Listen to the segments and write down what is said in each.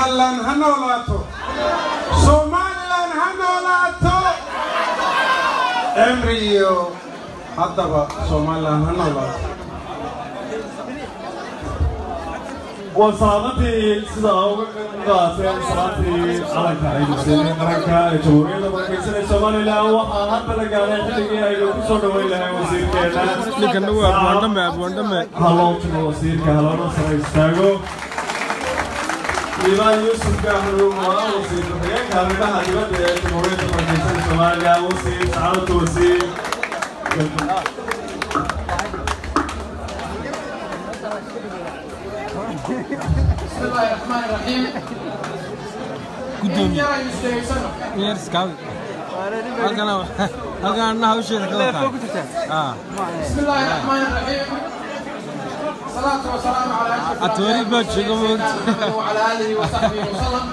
somalilan ha noolaato somalilan ha noolaato emri iyo haddaba somalilan ha noolaato waa salaamadii sida uga qaateen salaatii calanka ay muslimiin qaranka ee jamhuuriyadda markaysan ee somalilan waxaa hadda la gaaray xilligii aynu ku soo dhoweyn lahay wasiirkeena ninkan waa abwaandhame abwaandhame halootuma wasiirka haloona sare istaago imaan yuusuf gaaxruum waa wasiir ku-xigeenka arrimaha dibadda ee jamhuuriyadda markaysan ee somalilan wasiir sacaadatu wasiir بسم الله الرحمن الرحيم gudoomiye يا مستيسن yar iskaabi halkan halkan anna hawsheeda ka wataa بسم الله الرحمن الرحيم صلاة وسلام على أشرف أتوري الأنبياء بوجهك والمرسلين موت. وعلى آله وصحبه وسلم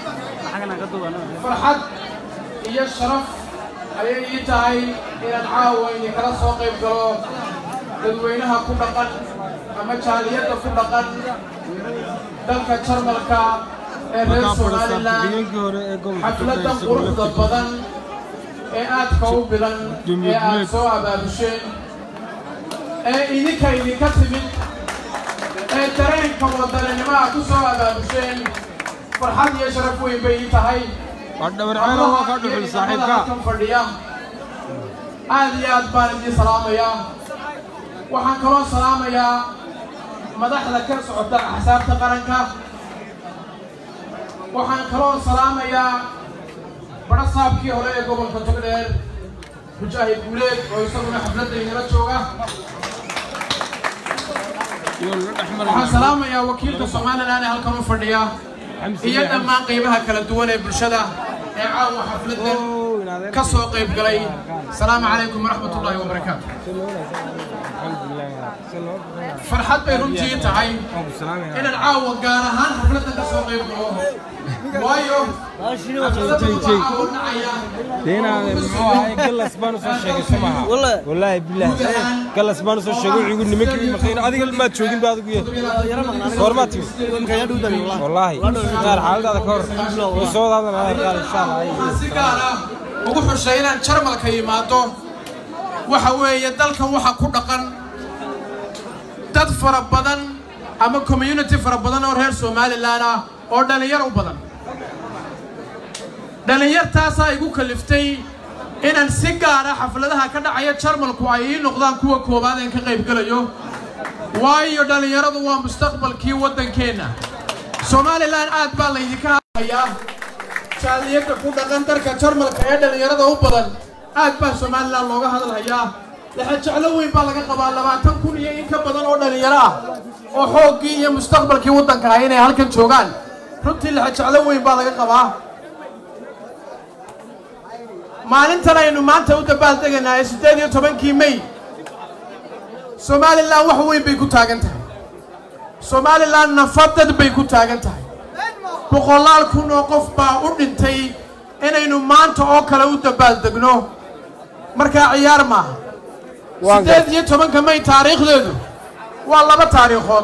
فرحد iyo sharaf ayay ii tahay inaan caawa idinkala soo qayb galo dadweynaha ku dhaqan ama jaaliyadda ku dhaqan dalka jarmalka ee reer markaa fadhiista somalilan xigeenkii hore ee gobolka xafladan Togdheer quruxda Sugulafti. badan ee aadka u bilan Dumiye ee aad dumiye. soo abaabusheen ee idinka idinka timid ee dareenka wadaninimo aad ku soo abaabusheen farxad iyo sharaf weyn bay ii tahay waa dhabarceelo waa ka dhuxul saaxiibka kan fadhiya aad iyo aad baan idiin salaamayaa waxaan kaloo salaamayaa madaxda ka socota axsaabta qaranka waxaan kaloo salaamayaa barasaabkii hore ee gobolka togdheer mujaahid guuleed oo isaguna xafladda inala jooga iyo la dhex waxaan maraya salaamayaa wakiilka somalilan ee halkan u fadhiya iyo dhammaan qiimaha kala duwan ee bulshada ee caawa xafladan ka soo qayb galay asalaamu calaykum waraxmat ullaahi wabarakaatu farxad bay runtii tahay inaan caawa gaar ahaan xafladan ka soo qayb galo waayo xafladda waxaa caawa dhacaya deenaade muxuu ahay galas baan usoo sheegay sumaha wallaahi bilaahi galas baan usoo sheegay wuxuu igu nimankii maqayn adiga maad joogin ba adigu ye goormaa timi wallaahi qaar xaaladaada ka hor way soo wadaadan qaar insha allah waxaan si gaar ah ugu xushay inaan jarmalka yimaado waxa weeye dalkan waxa ku dhaqan dad fara badan ama community fara badan oo reer somalilan ah oo dhallinyar u badan dhallinyartaasaa igu kaliftay inaan si gaara xafladaha ka dhacaya jarmalku ay ii noqdaan kuwa koowaad een ka qayb gelayo waayo dhallinyaradu waa mustaqbalkii waddankeenna somalilan aad baa laydinka hayaa jaaliyadda ku dhaqan dalka jarmalka ee dhallinyarada u badan aad baa somalilan looga hadalhayaa laxa jeclo weyn baa laga qabaa labaatan kun iyo in ka badan oo dhallinyaro ah oo xooggii iyo mustaqbalkii waddanka ah inay halkan joogaan runtii laxa jeclo weyn baa laga qabaa maalintan aynu maanta u dabaaldegaynaa ee siddeed iyo tobankii mey somalilan wax weyn bay ku taagan tahay somalilan nafadad bay ku taagan tahay boqolaal kun oo qof baa u dhintay inaynu maanta oo kale u dabaaldegno markaa ciyaar maaha siddeed iyo tobanka may taariikhdeedu waa laba taariikhood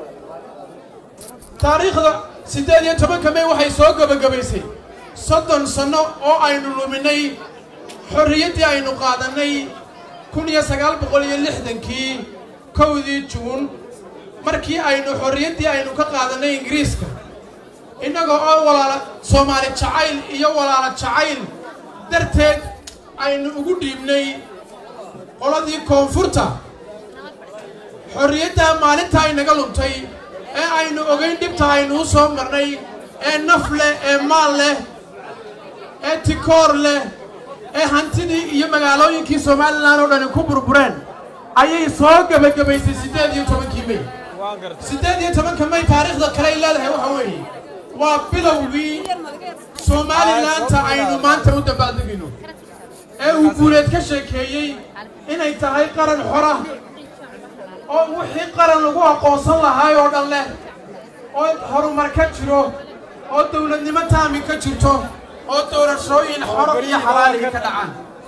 taariikhda siddeed iyo tobanka may waxay soo gebagabaysay soddon sanno oo aynu luminay xorriyaddii aynu qaadannay kun iyo sagaal boqol iyo lixdankii kowdii juun markii aynu xorriyaddii aynu ka qaadannay ingiriiska innaga oo walaala soomaali jacayl iyo walaala jacayl darteed aynu ugu dhiibnay qoladii koonfurta xorriyaddaa maalinta aynaga luntay ee aynu ogayn dhibta aynu u soo marnay ee naf leh ee maal leh ee tikoor leh ee hantidii iyo magaalooyinkii somalilan oo dhani ku burbureen ayay soo gebagabaysay siddeed iyo tobankii mey siddeed iyo tobanka may taariikhda kale ay leedahay waxa weeye waa bilowgii somalilaanta aynu maanta u dabaaldegino ee uu guuleed ka sheekeeyey inay tahay qaran xora oo wixii qaran lagu aqoonsan lahaay oo dhan leh oo horumar ka jiro oo dowladnimo taami ka jirto oo doorashooyin xoro iyo xalaaliga ka dhacaan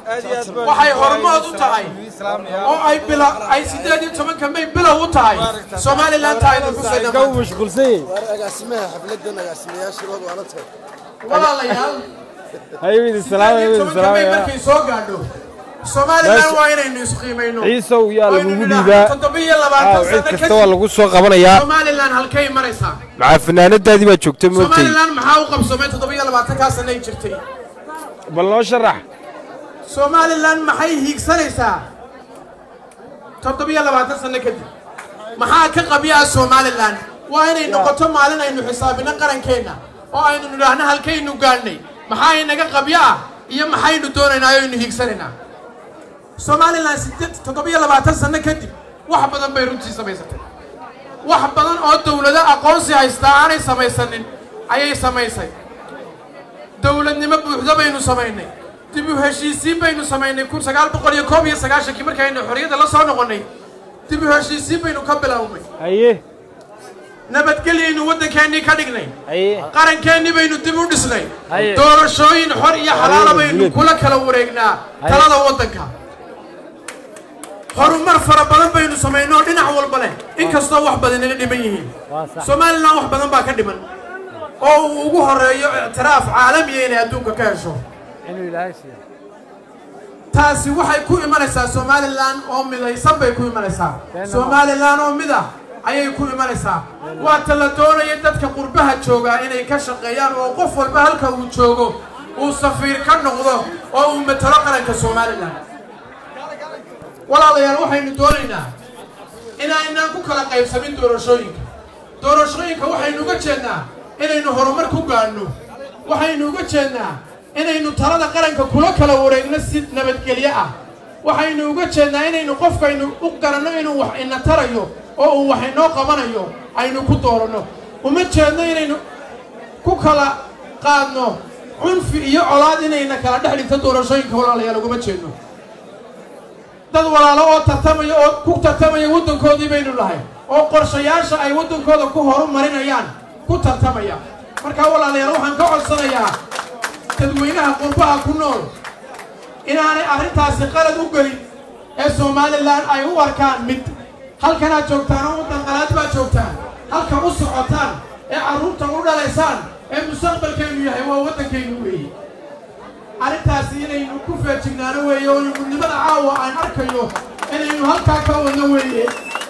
waxay hormood u tahay oo ay bila ay sideed iyo tobanka may bilow u tahay somalilan taayda ku soo Ka uu mashquulsan yahay. agaasimaha xafladan agaasimayaasha loo wala tahay walaalayaal Hayo idin salaam, hayo sideed iyo idin tobanka may salaam. markay soo gaadho somalilan waa inaynu isqiimayno Ciisow yaa Waynu lagugu nidhaahno dhiibaa. toddobiyo Aa, labaatan cid sano kasta waa kadib lagu soo qabanayaa. somalilan halkay maraysaa Maxaa fanaanadaadii baa joogta moogtay. somalilan maxaa u qabsoomay toddobiyo labaatankaa sanay jirtay Bal noo sharax. somalilan maxay hiigsanaysaa toddobiyo labaatan sano kadib maxaa ka qabyaa somalilan waa inay noqoto maalin aynu xisaabino qarankeenna oo aynu nidhaahno halkaynu gaadhnay maxaa inaga qabyo ah iyo maxaynu doonaynaa oo aynu hiigsanaynaa somalilan sideed toddobiyo labaatan sano kadib wax badan bay runtii samaysatay wax badan oo dowlado aqoonsi haystaa aanay samaysanin ayay samaysay dowladnimo buuxda baynu samaynay dib u heshiisiin baynu samaynay kun sagaal boqol iyo koob iyo sagaashankii markaynu xorriyadda la soo noqonnay dib u heshiisiin baynu ka bilownay Haye. nabadgelyaynu waddankeennii ka dhignay Haye. qarankeenni baynu dib u dhisnay Haye. doorashooyin xor iyo xalaala baynu Haye. kula kala wareegnaa Haye. talada waddanka horumar fara badan baynu samaynay oo dhinac walba leh inkastoo wax badan naga dhiman yihiin somalilan wax badan baa ka dhiman oo uu ugu horeeyo ictiraaf caalamiya inay adduunka ka hesho taasi waxay ku imanaysaa somalilan oo midaysan bay ku imanaysaa somalilan oo mid ah ayay ku imanaysaa waa ta la doonaya dadka qurbaha joogaa inay ka shaqeeyaan oo qof walba halka uu joogo uu safiir ka noqdo oo uu matalo qaranka somalilan walaalayaal waxaynu doonaynaa inaynaan ku kala qaybsamin doorashooyinka doorashooyinka waxaynu uga jeednaa inaynu horumar ku gaadhno waxaynu uga jeednaa inaynu talada qaranka kula kala wareegno si nabadgelyo ah waxaynu uga jeednaa inaynu qofkaynu u garanno inuu wax ina tarayo oo uu wax inoo qabanayo aynu ku dooranno uma jeedno inaynu ku kala qaadno cunfi iyo colaad inayna kala dhex dhigto doorashooyinka walaalayaal uguma jeedno dad walaalo oo tartamaya oo ku tartamaya waddankoodii baynu nahay oo qorshayaasha ay waddankooda ku horumarinayaan ku tartamaya markaa walaalayaal waxaan ka codsanayaa dadweynaha qurbaha ku nool inaanay arrintaasi qalad u gelin ee somalilan ay u arkaan mid halkanaad joogtaan oo waddan qalaad baad joogtaan halka u socotaan ee carruurta u dhalaysaan ee mustaqbalkaynu yahay waa waddankaynu weeye arrintaasi inaynu ku feejignaano weeye oo gudnimada caawa aan arkayo inaynu halkaa ka wadno weeye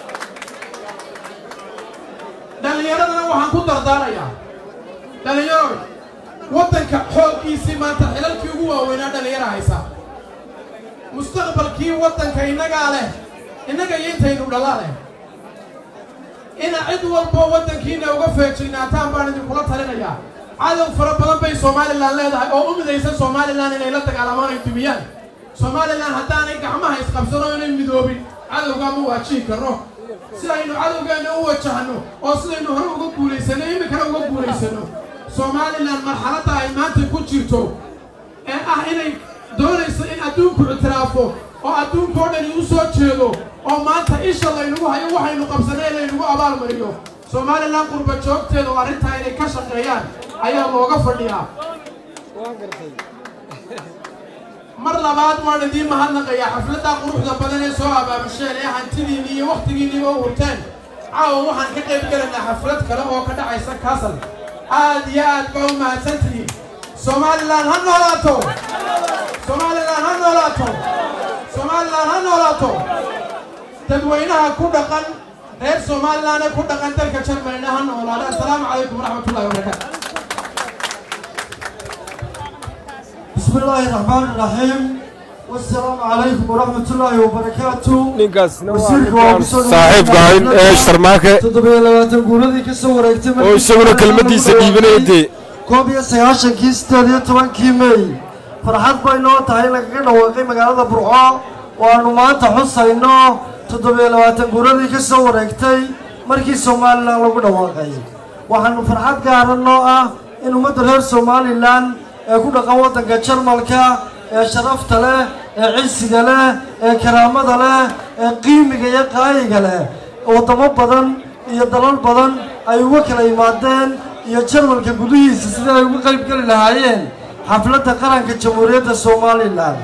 dhallinyaradana waxaan ku dardaarayaa dhallinyaro waddanka xooggiisii maanta xilalkii ugu waaweynaa dhallinyara haysa mustaqbalkii waddanka innagaa leh innaga iyo intaynu dhalaa leh ina cid walboo waddankiina uga feejignaataan baan idinkula talinayaa cadow fara badan bay somalilan leedahay oo u midaysan somalilan inay la dagaalamaan ay dumiyaan somalilan haddaanay gacmaha isqabsano inay midoobin cadowgaa ma waajihi karno si aynu cadowgeenna u wajahno oo sidaynu hore uga guulaysano iminkana uga guulaysano somalilan marxaladda ay maanta ku jirto ee ah inay doonayso in adduunku ictiraafo oo adduunkao dhani u soo jeedo oo maanta isha laynagu hayo waxaynu qabsanay laynagu abaalmariyo somalilan qurba joogteeda oo arrintaa inay ka shaqeeyaan ayaa looga fadhiyaa mar labaad waan idiin mahadnaqayaa xafladdaa quruxda badan ee soo abaabusheen ee hantidiinni iyo wakhtigiinniba u hurteen caawa waxaan ka qayb gelaynaa xaflad kale oo ka dhacaysa kaasal aad iyo aad baa u mahadsantihiin somalilan ha noolaato somalilan ha noolaato somalilan ha noolaato dadweynaha ku dhaqan reer somalilan ee ku dhaqan dalka jarmalina ha noolaada assalaamu calaykum waraxmat ullahi wabarakaatu بسم الله الرحمن الرحيم والسلام عليكم ورحمة الله وبركاته ninkaasna waa wasiirka waa kusoo saaxiibka ahayn ee shtarmaake toddobiyo labaatan guuladii ka soo wareegtay oo isaguna kelmadiisa dhiibanaya dee koob iyo sagaashankii sideed iyo tobankii mey farxad bay noo tahay in lagaga dhawaaqay magaalada burco oo aanu maanta xusayno toddobiyo labaatan guuladii ka soo wareegtay markii somalilan lagu dhawaaqay waxaanu farxad gaara noo ah in ummadda reer somalilan ee ku dhaqan waddanka jarmalka ee sharafta leh ee cisiga leh ee karaamada leh ee qiimiga iyo qaayiga leh waddamo badan iyo dalal badan ay uga kala yimaadeen iyo jarmalka gudihiisa sidii ay uga qayb geli lahaayeen xafladda qaranka jamhuuriyadda somalilan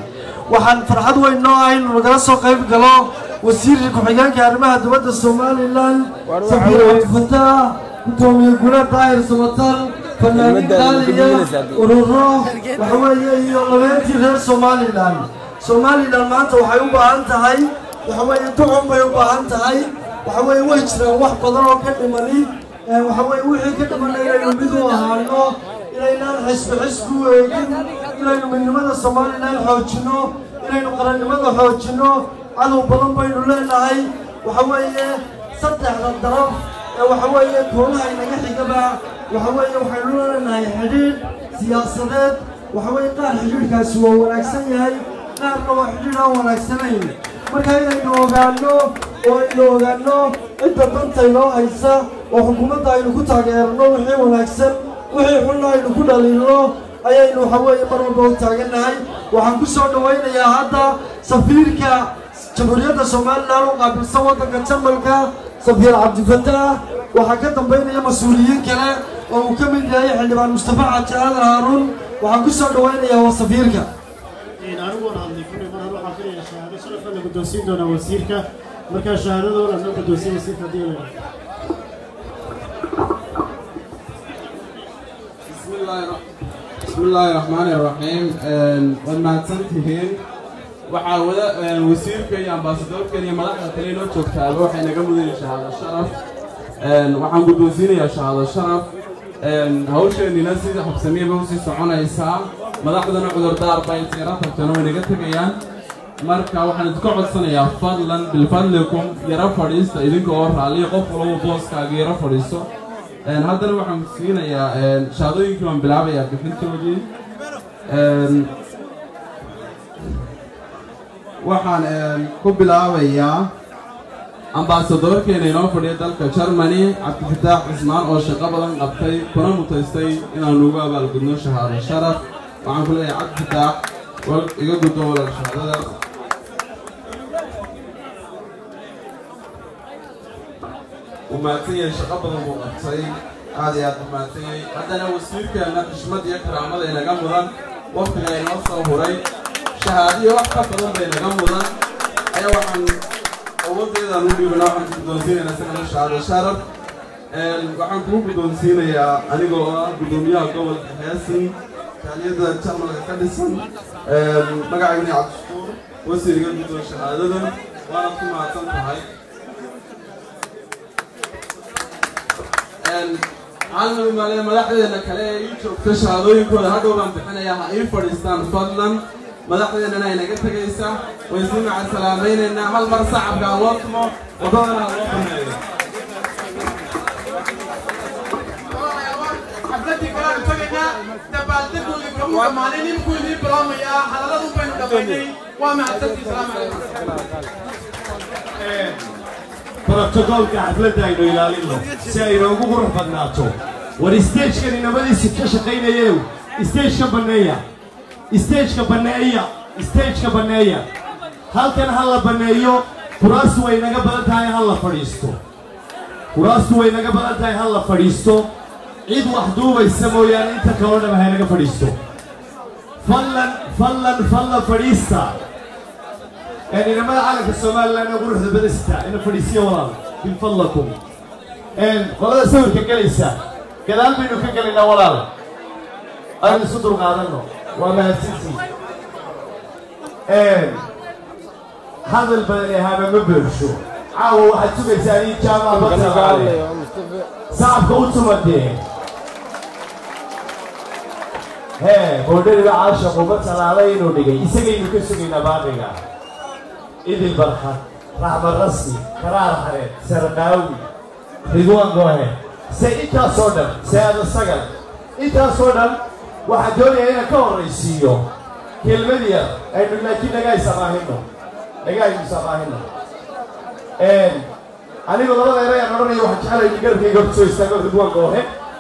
waxaan farxad weyn noo ah inuu nagala soo qayb galo wasiirka ku-xigeenka arrimaha dibadda somalilan safiir cabdifataax gudoomiye gule daahir sabatar fanaaniin qaaliya ururo waxa weeye iyo labeentii reer somalilan somalilan maanta waxay u baahan tahay waxa weeye ducun bay u baahan tahay waxa weeye way jiraan wax badan oo ka dhimani waxa weeye wixii ka dhimana inaynu mid u ahaano inaynaan xisbi xisbi u eegin inaynu midnimada somalilan xoojinno inaynu qarannimada xoojinno cadow badan baynu leenahay waxa weeye saddexda daraf ee waxa weeye koolaha inaga xigaba waxa weeye waxaynu leenahay xidhiidh siyaasadeed waxa weeye qaar xidhiidhkaasi waa wanaagsan yahay qaarna waa xidhiidh aan wanaagsanayn marka inaynu ogaanno oo aynu ogaanno cidda danta inoo haysa oo xukuumadda aynu ku taageerno wixii wanaagsan wixii xunna aynu ku dhaliilno ayaynu waxa weeye mar walba u taagannahay waxaan ku soo dhawaynayaa hadda safiirka jamhuuriyadda somalilan u qaabilsan waddanka jarmalka safiir cabdifataax waxaa ka dambaynaya mas-uuliyiin kale oo uu ka mid yahay xildhibaan mustafa xaaji aadan haaruun waxaan ku soo dhawaynayaa waa safiirka aniguun hadlay kulli mar hore waxaan filayaa shahaado sharafka la guddoonsiin doonaa wasiirka markaa shahaadadooda loo guddoonsiin wasiirka haddii la yidhaahdo بسم الله الرحمن الرحيم waad mahadsantihiin waxaa wada wasiirka iyo ambaasadoorka iyo madaxda kale inoo joogtaaba waxay naga mudanyihin shahaado sharaf waxaan guddoonsiinayaa shahaado sharaf hawsheenina sida habsamiyaba usii soconaysaa madaxdana cudurdaar bay intayra tagtana way naga tegayaan marka waxaan idinka codsanayaa fadlan bilfadlikum yaro fadhiista idinka oo raalliya qof walba booskaaga yaro fadhiiso haddana waxaan siinayaa shahaadooyinkii baan bilaabayaa bixintoodii waxaan ku bilaabayaa ambaasadoorkeena inoo fadhiya dalka germany cabdifataax cismaan oo shaqo badan qabtay kuna mutaystay inaanu ugu abaalgudno shahaado sharaf waxaan ku leeyahay cabdifataax wal iga guddo walal shahaadadaas وماتي شقة بدن بوقتي هذه هذا ماتي عندنا وسيلك أن تشمد يكرا عمل إلى جمران وقت لا ينصر هري شهادي وقت بدن بين جمران أي واحد أول كذا نبي بنا واحد بدون سين أنا سمعنا شهادة شرف waxaan kuu guddoonsiinayaa anigoo ah guddoomiyaha gobolka heesin kaaliyada jarmalka ka dhisan magacaygani cabdishukuur wasiiriga guddoon shahaadadan waanaad ku mahadsan tahay caalami maaliya madaxdeena kale ee ii joogta shahaadooyinkooda hadhow baan bixinayaa ha ii fadhiistaan fadlan madaxdeennana ay naga tegaysa way sii maca salaamaynaynaa hal mar sacabka ha loo tumo waddadana ha loo baneeyo xafladii kalaanu tagaynaa dabaaldegoodii kamu dhammaanay ninkuu idiin bilaamayaa hadalladun baynu dhammaynay waa mahadsantii salaamu calaykum brotokoolka xafladda aynu ilaalino si ay inoogu qurux badnaato war isteejkan inamadiisi ka shaqaynayew isteejka banneeya isteejka banneeya isteejka banneeya halkan ha la banneeyo kuraastu way naga badan tahay ha la fadhiisto kuraastu way naga badan tahay ha la fadhiisto cid wax duubaysa mooyaane inta kaloo dham ha naga fadhiisto fallan fallan fallan fadhiista inamada calanka somalilan ee quruxda badasta ina fadhiisiya walaal min fadlakum qolada sawirka gelaysa gadaal baynu ka gelaynaa walaal aynu isu dulqaadanno waa mahadsantii hadal badan ee haama ma beersho caawa waxaad sugaysaa in jaamac bataqaale sacabka u tumadee hee boodhariba caasha quba talaalay inuu dhigay isagaynu ka sugaynaa baadhiga idil barxad raxmad rasmi karaar xareed sarqaawi ridwaan goohe se intaasoo dhan se-ada sagal intaasoo dhan waxaan doonayaa inaan ka horraysiiyo kelmad yar aynu laakiin naga isamaahino naga aynu isamaahino anigu labada erayaan odhanaya waxaan jeclay garabkayga horta soo istaago ridwaan goohe